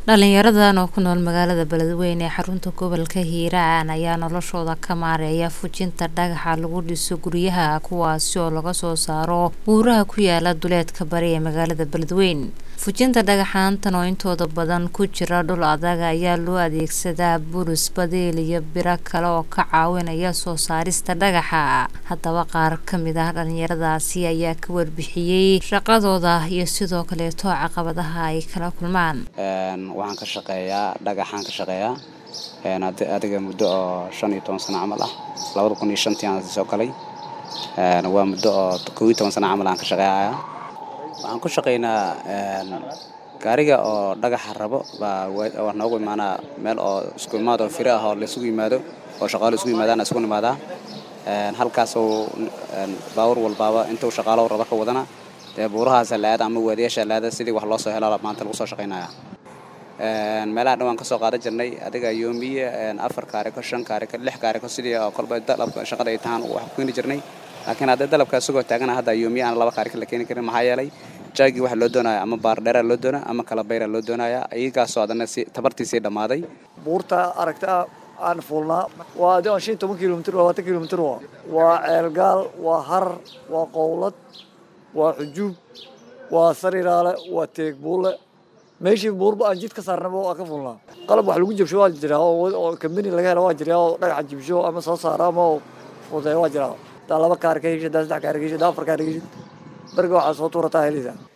dhalinyaradan oo ku nool magaalada beledweyne ee xarunta gobolka hiiraan ayaa noloshooda ka maareeya fujinta dhagaxa lagu dhiso guryaha kuwaasi oo laga soo saaro buuraha ku yaala duleedka bari ee magaalada beledweyne fujinta dhagaxaantan oo intooda badan ku jira dhul adag ayaa loo adeegsadaa buris badeel iyo biro kale oo ka caawinaya soo saarista dhagaxa haddaba qaar kamid ah dhalinyaradaasi ayaa ka warbixiyey shaqadooda iyo sidoo kaleeto caqabadaha ay kala kulmaan waxaan ka shaqeeyaa dhagaxaan ka shaqeeyaa adiga muddo oo shan iyo toban sano camal ah labada kun iyo shantii aan soo galay waa muddo oo kow iyo toban sano camal aan ka shaqeeyayaa waxaan ku shaqeynaa gaariga oo dhagaxa rabo baa waa noogu imaanaa meel oo isku imaad oo firo ah oo laisugu yimaado oo shaqaalo isugu yimaadaan isugu nimaadaa halkaasoo baawur walbaaba intuu shaqaalo raba ka wadana dee buurahaasa la-aada ama waadiyaasha la-aada sidii wax loo soo helo maanta lagu soo shaqeynaya meelaha dhan waan ka soo qaadan jirnay adiga yoomiye afar kaariko shan kaariko lix kaariko sidii oo kolba dalabka shaqada ay tahaan wax ku keeni jirnay laakiin haddii dalabka isagoo taagana hadda yoomiye aan laba kaariko la keeni karin maxaa yeelay jaagii waxa loo doonaya ama baardheera loo doona ama kala bayra loo doonaya iyagaasoo haddana si tabartiisii dhammaaday buurta aragta aan fuulnaa waa de shan toban kilomitr labaatan kilomitr waa waa ceelgaal waa harar waa qowlad waa xujuub waa sariiraale waa teegbuule meeshii buurba aan jid ka saarnaba waa ka fulnaa qalab wax lagu jabsho waa jiraa oo kambani laga hela waa jiraa oo dhagaxa jibsho ama soo saara ama fudeeyo waa jiraa hadaa laba kaar ka heshid hadaa saddex kaar ka heshid hadaa afar kaar ka heshid berga waxaa soo tuurataa heleysaa